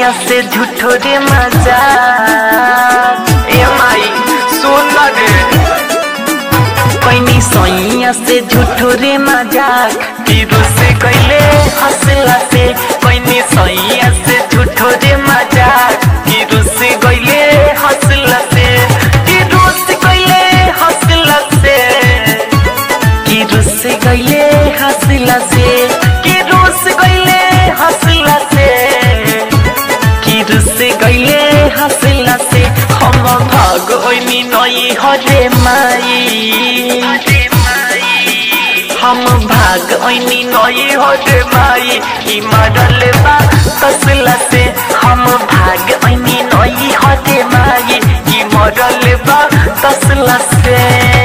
सैया से झूठो रे मजा ए माई सुन ना रे पैनी सैया से झूठो रे मजाक तीरू से कैले हंसला से पैनी सैया से झूठो रे मजाक तीरू से कैले हंसला से तीरू से कैले हंसला से कि रुस गईले हंसला से कि रुस गईले हंसला से कि रुस गईले हंसला से हम भाग ओइनी नई हरे माई हम भाग ओइनी नई हरे माई ई मरल बा तसला से हम भाग ओइनी नई हरे माई ई मरल बा तसला से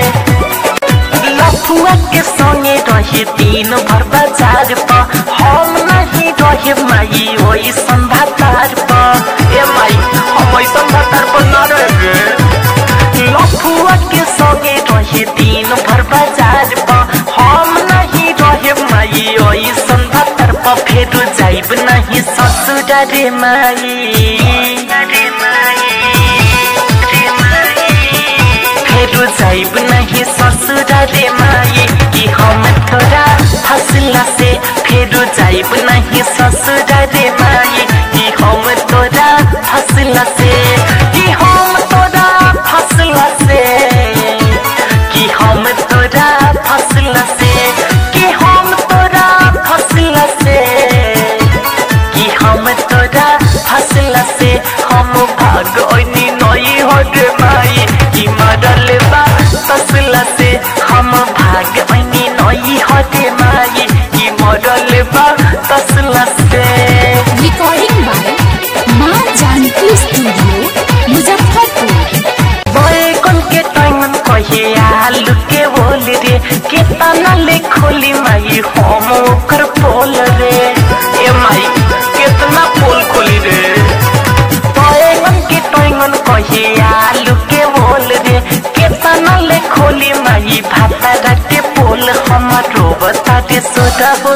लफुआ के संगे रहे दिन भर बाजार पर हम नहीं रहे माई ओई संभातार पर ए माई हम ओई संभातार पर न रहे लफुआ के संगे रहे दिन भर बाजार पर हम नहीं रहे माई ओई संभातार पर फेर जाइब नहीं ससुर रे माई रे माई रे माई फेरू जाइब नहीं ससुर रे माई कि हम तोरा हंसला से फेरू जाइब नहीं ससुर रे माई कि हम तोरा हंसला से कि हम तोरा हंसला से कि हम तोरा हंसला से कि हम तोरा हंसला से कि हम तोरा हंसला से हम भाग ओइनी नई होरे माई कि मरल बा तसला से हम भाग ओइनी नई होरे माई कि मरल बा तसला से रिकॉर्डिंग बाय माँ जानकी स्टूडियो मुजफ्फरपुर बैगन के टंगन कहे आलू के बोल रे केतना ले खोली माई हम ओकर पोल रे ए माई केतना पोल खोली रे बैगन के टंगन कहे आलू के बोल रे केतना ले खोली माई भाता राते पोल हमर रोबता रे सोदा हो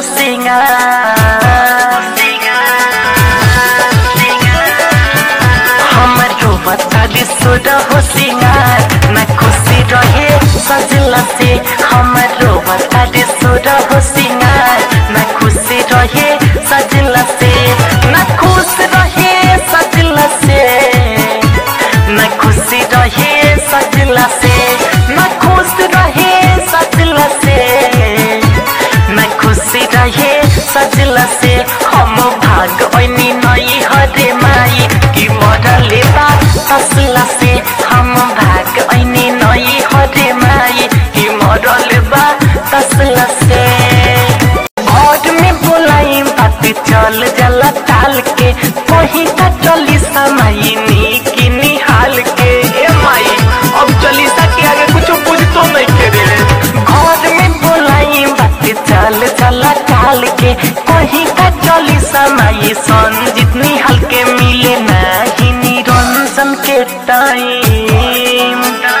सिंगार हमरो बताली सुर हो सिंगार न खुशी रहे सजला से हमरो बताली सुर हो सिंगार न खुशी रहे सजला से न खुश रहे सजला से न खुशी रहे सजला से न खुश रहे सजला से न खुशी रहे सजला से हम भाग ओइनी नई हरे माई कि मरले बा तसला से हम भाग ओइनी नई हरे माई कि मरले बा तसला से घर में बोलाई बात चल जला टाल के कहीं का चली समाई की निहाल के ए माई अब चलीसा के आगे कुछ बुझ तो नहीं करे घर में बोलाई बात चल चला टाल के कहीं का चली समाई सन जितनी हल्के मिले नहीं निरंजन के टाइम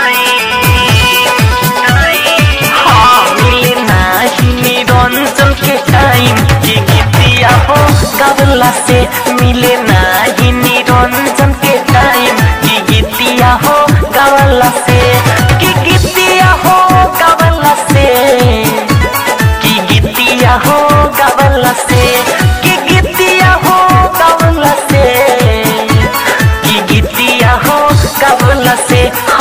हाँ मिले नहीं निरंजन के टाइम की गीतिया हो गवला से मिले नहीं निरंजन के टाइम की गीतिया हो गवला से की गीतिया हो गवला से की गीतिया हो गवला से की गीतिया हो गवला से की गीतिया हो गवला से